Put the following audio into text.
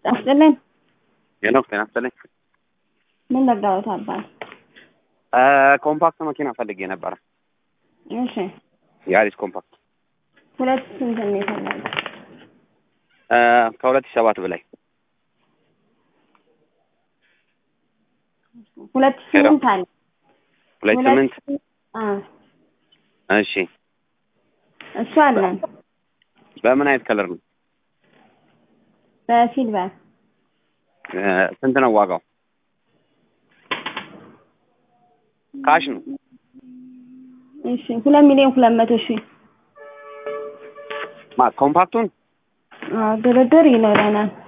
ይስጥልን። ሄኖክ ጤና ይስጥልኝ። ምን ነጋዎት አባት? ኮምፓክት መኪና ፈልጌ ነበረ። እሺ የአሪስ ኮምፓክት ሁለት ስንት ነው የፈለገው? ከሁለት ሺህ ሰባት በላይ ሁለት ስምንት አለ። ሁለት ስምንት አዎ እሺ እሱ አለን በምን አይነት ከለር ነው? በሲልቨር ስንት ነው ዋጋው? ካሽ ነው። እሺ ሁለት ሚሊዮን ሁለት መቶ ሺህ ማ ኮምፓክቱን አዎ ድርድር ይኖረናል።